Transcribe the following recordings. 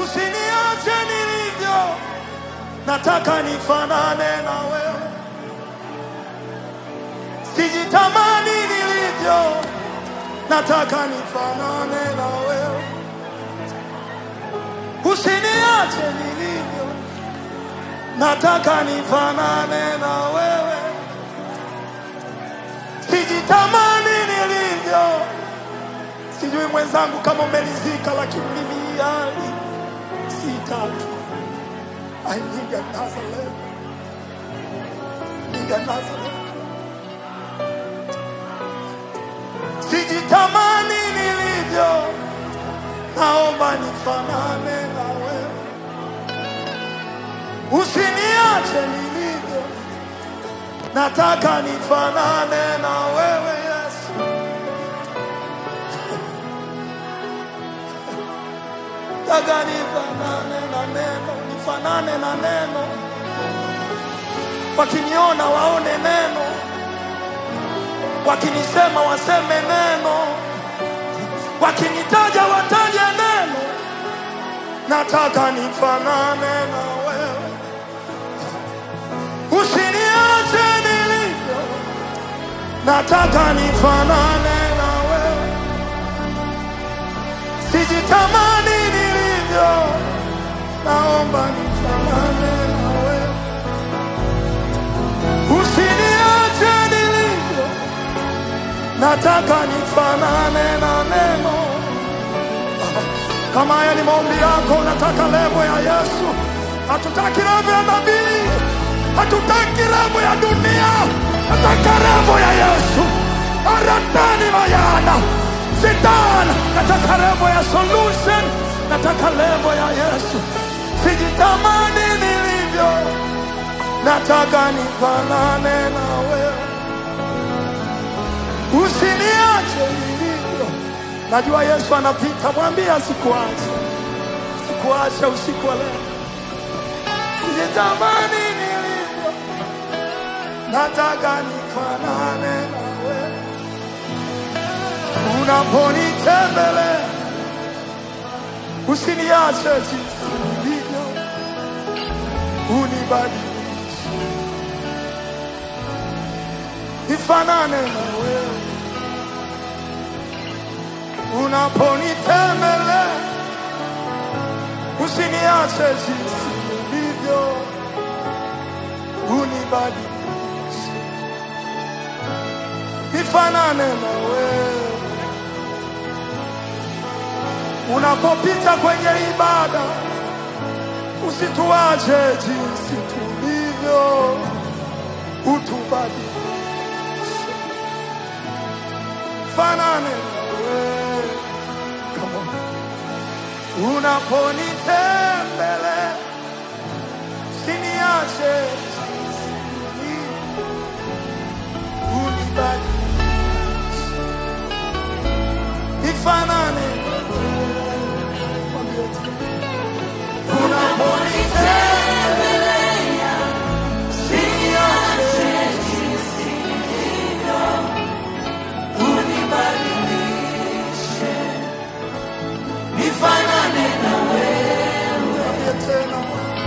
usiniache nilivyo, nataka nifanane na wewe, sijitamani nilivyo, nataka nifanane na wewe, usiniache nilivyo, nataka nifanane na wewe, sijitamani nilivyo. Sijui mwenzangu kama umelizika, lakini mimi yani sitaki. I need another level. Need another level. Sijitamani nilivyo, naomba nifanane na wewe, usiniache nilivyo, nataka nifanane na wewe Yesu. Nataka nifanane na neno, nifanane na neno, wakiniona waone neno, wakinisema waseme neno, wakinitaja wataje neno. Nataka nifanane na wewe, usiniache nilivyo, nataka nifanane na wewe, sijitamani nilivyo, naomba nifanane na wewe, usiniache nilivyo, nataka nifanane na neno. Kama haya ni maombi yako, unataka levo ya Yesu. Hatutaki levo ya nabii, hatutaki levo ya dunia, nataka levo ya Yesu. Aratani mayana sitana, nataka levo ya solution, nataka levo ya Yesu. Sijitamani nilivyo, nataka nifanane na wewe, usiniache nilivyo. Najua Yesu anapita, mwambie asikuache, sikuache usiku wa leo. Sijitamani nilivyo, nataka nifanane na wewe. Unaponitembelea usiniache jinsi nilivyo, unibadilishe nifanane na wewe. Unaponitembelea usiniache jinsi nilivyo, unibadilishe nifanane na wewe. Unapopita kwenye ibada usituache jinsi tulivyo, utubadilishe fanane na wewe. Come on. Unaponitembelea usiniache jinsi nilivyo, unibadilishe nifanane na wewe. Mwambie tena. Unaponitembelea usiniache Mwambie tena.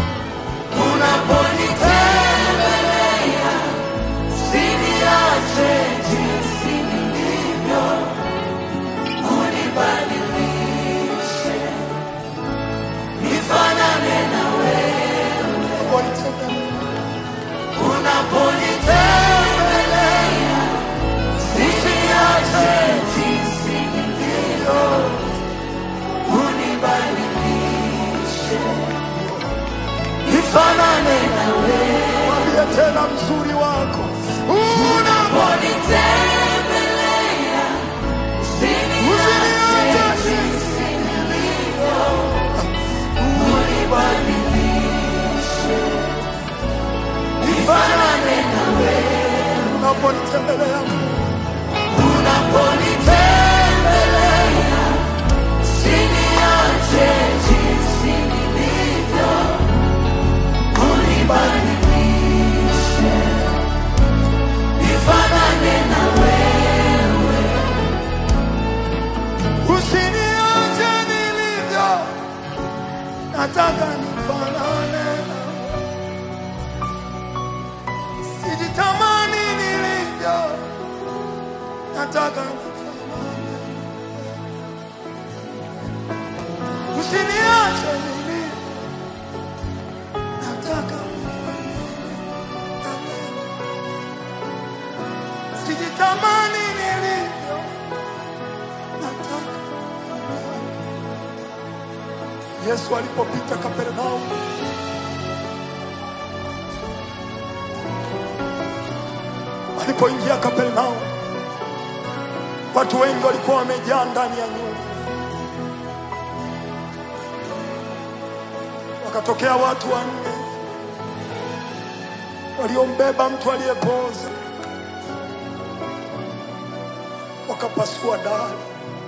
Unaponitembelea usiniache jinsi nilivyo, unibadilishe nifanane na wewe. Mwambie tena mzuri wako unaponitembelea usiniache jinsi nilivyo, unibadilishe nifanane na wewe. Unaponitembelea unaponitembelea usiniache jinsi nilivyo, unibadilishe nataka nifanane. Usiniache mimi, nataka nifanane na wewe. Sijitamani nilivyo, nataka Yesu alipopita Kapernaum, alipoingia Kapernaum, watu wengi walikuwa wamejaa ndani ya nyumba. Wakatokea watu wanne waliombeba mtu aliyepooza, wakapasua dari.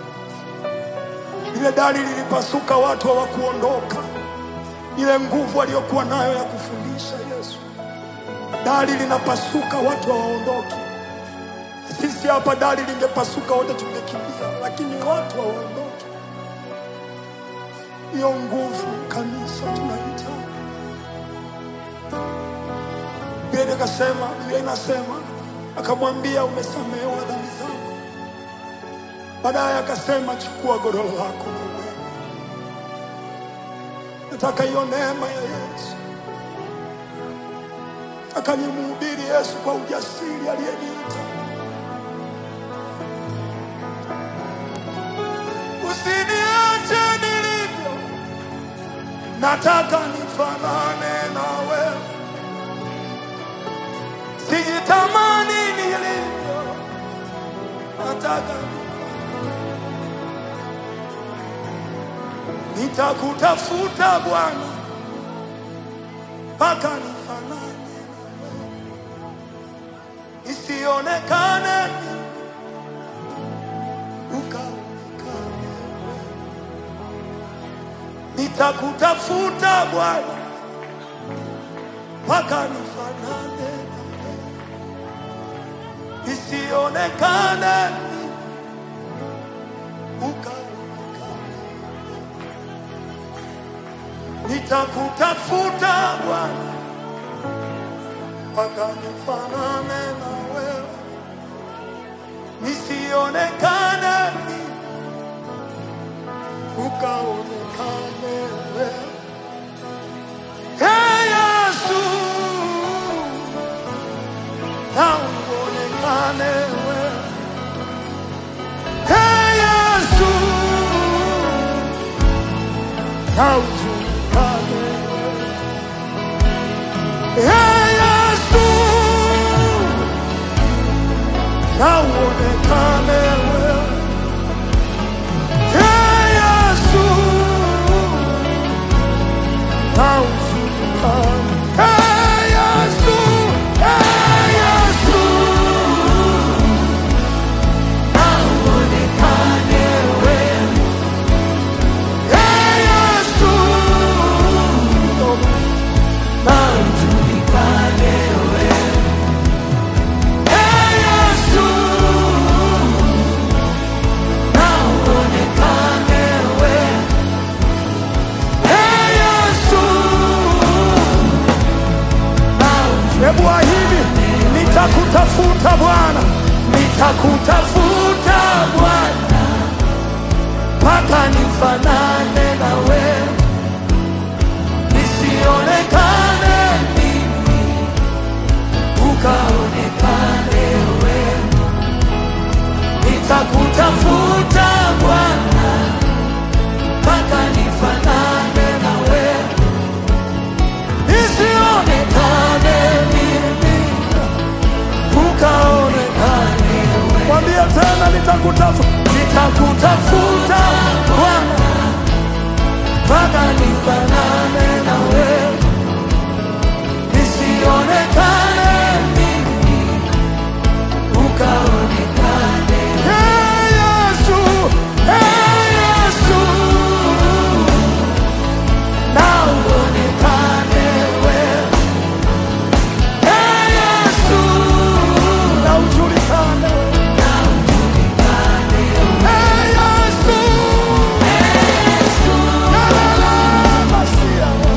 Lile dari lilipasuka, watu hawakuondoka. Ile nguvu aliyokuwa nayo ya kufundisha Yesu, dari linapasuka, watu hawaondoki. Sisi hapa dari lingepasuka, wote tungekimbia, lakini watu hawaondoki. Hiyo nguvu kanisa tunahitaji. Biblia ikasema, Biblia inasema, akamwambia umesamehewa dhambi zako. Baadaye akasema chukua godoro lako na uende. Nataka hiyo neema ya Yesu, nataka nimhubiri Yesu kwa ujasiri aliyeniita. Usiniache nilivyo, nataka nifanane na wewe. Sijitamani nilivyo, nataka nitakutafuta Bwana mpaka nifanane na wewe, nisionekane ukaonekane wewe. Nitakutafuta Bwana mpaka nifanane na wewe, nisionekane ukaonekane nitakutafuta Bwana mpaka nifanane na wewe, nisionekane mimi, ukaonekane wewe. Hey Yesu, na uonekane wewe. Hey Yesu, na ujulikane wewe. Hey Yesu, na uonekane wewe. Hey Yesu, na ujulikane. Hey Yesu, hey Yesu, na uonekane wewe. Hey Yesu, na ujulikane wewe. Hey Yesu, na uonekane wewe. Hey Yesu, Hebu ahidi, nitakutafuta Bwana, nitakutafuta Bwana mpaka nifanane na wewe, nisionekane mimi, ukaonekane wewe. Nitakutafuta Bwana mpaka nifanane na wewe, nisionekane mimi, ukaonekane wewe. Mwambie tena, nitakutafuta, nitakutafuta Bwana mpaka nifanane na wewe, nisionekane mimi, ukaonekane. Hey Yesu, hey Yesu, na uonekane wewe. Hey Yesu, na ujulikane wewe. Hey Yesu, la la la, Masia.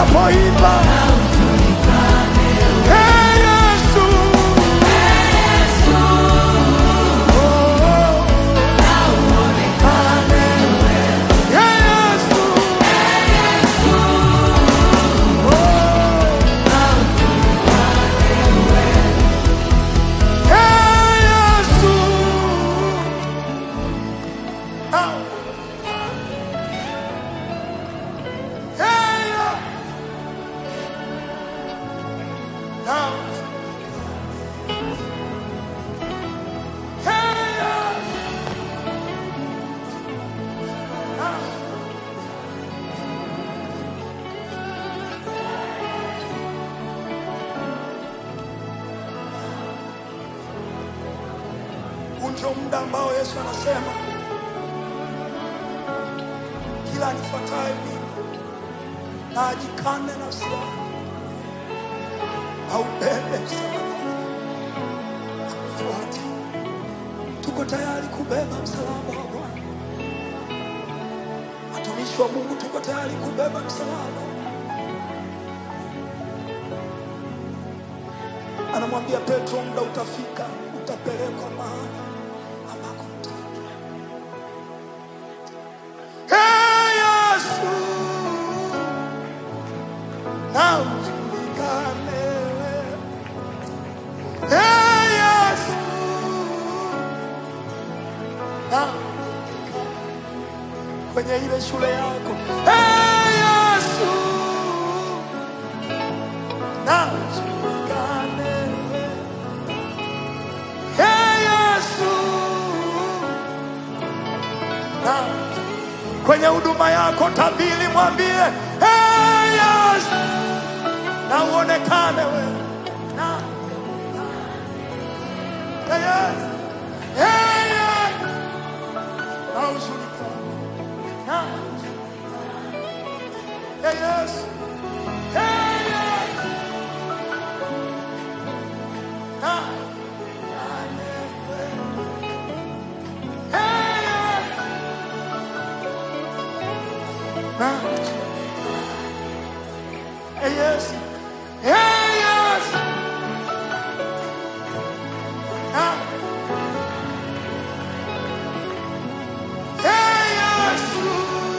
tunapoimba Hey, Yesu. Oh, oh. Hey, Yesu. Hey, Yesu. Ah. Hey, yeah. Now. Hey, yeah. Now. Huu ndio muda ambao Yesu anasema kila anifuataye mimi na ajikane nafsi yake aubebe msalaba akufuate. Tuko tayari kubeba msalaba wa Bwana. Watumishi wa Mungu, tuko tayari kubeba msalaba. Anamwambia Petro, muda utafika, utapelekwa mahali ambako mtaenda. Hey, Yesu, na ujulikane wewe. Hey, Yesu, na ujulikane kwenye ile shule yako. Hey, Yesu, na ujulikane wewe. Hey, Yesu, na kwenye huduma yako tabili, mwambie hey, Yesu, na uonekane wewe na Hey, Yesu, hey, Yesu, na ujulikane na Hey, Yesu, hey, Yesu, na Hey, Yesu, na Hey, Yesu, hey, Yesu, na Hey, Yesu.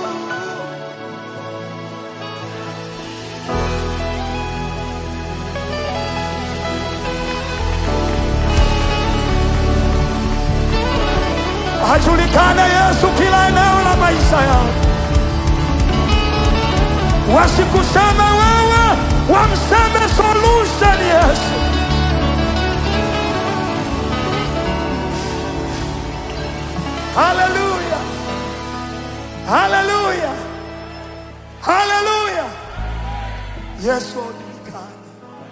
Ajulikane Yesu kila eneo la maisha yao, wasikuseme wewe, wamseme solution Yesu. Haleluya, haleluya, haleluya. Yesu ajulikane,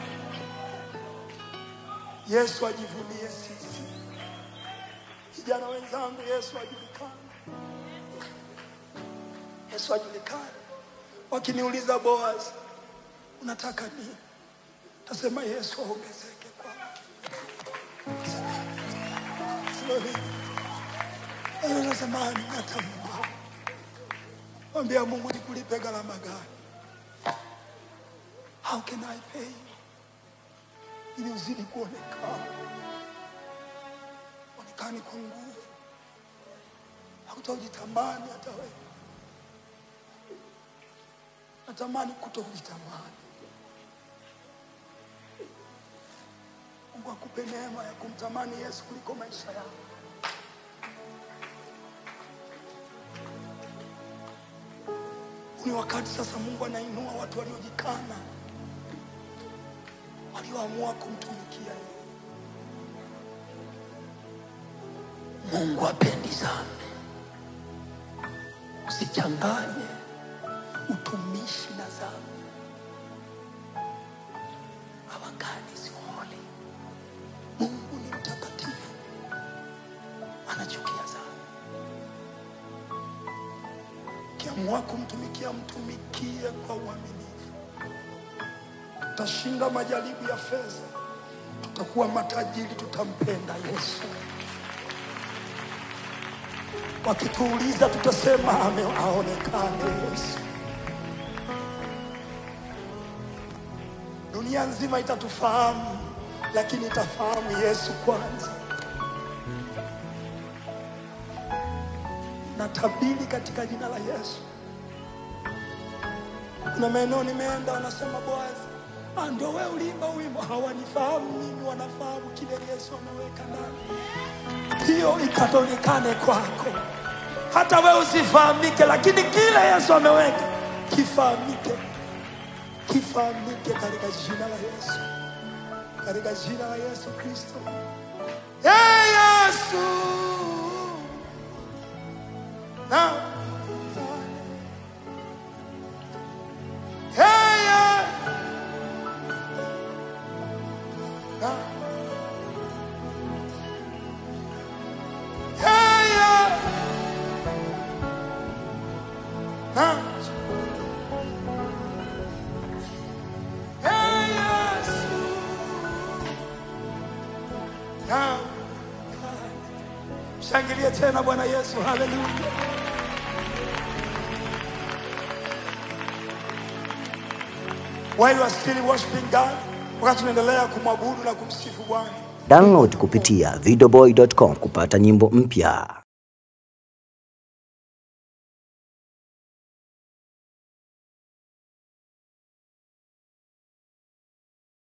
Yesu ajivunie sisi. Vijana wenzangu, Yesu ajulikane, Yesu ajulikane. Wakiniuliza Boaz, unataka nini? Tasema Yesu aongezeke kwangu. Sio hivi. Wewe unasema hata Mungu. Mwambia Mungu nikulipe gharama gani? How can I pay you? Ili uzidi kuonekana. Onekani kwa nguvu. Hautajitamani hata wewe. Natamani kutokujitamani. Mungu akupe neema ya kumtamani Yesu kuliko maisha yako. Ni wakati sasa Mungu anainua watu waliojikana, walioamua kumtumikia yeye. Mungu apendi dhambi. Usichanganye utumishi na dhambi. Our God is holy. Mungu ni mtakatifu, anachukia dhambi. Ukiamua kumtumikia, mtumikie kwa uaminifu. Tutashinda majaribu ya fedha, tutakuwa matajiri, tutampenda Yesu. Wakituuliza tutasema ame- aonekane Yesu. Dunia nzima itatufahamu, lakini itafahamu Yesu kwanza. Natabiri katika jina la Yesu. Kuna maeneo nimeenda, wanasema Boazi, ah, ndio wewe uliimba wimbo. Hawanifahamu mimi, wanafahamu kile Yesu ameweka ndani. Hiyo ikaonekane kwako, hata wewe usifahamike, lakini kile Yesu ameweka kifahamike, kifahamike katika jina la Yesu, katika jina la Yesu Kristo. Hey, Yesu na Hey, yeah. Na. Hey, yeah. Na. Hey, Yesu. Na. Shangilie tena Bwana Yesu, haleluya. While you are still worshiping God, wakati tunaendelea kumwabudu na kumsifu Bwana, Download kupitia videoboy.com kupata nyimbo mpya.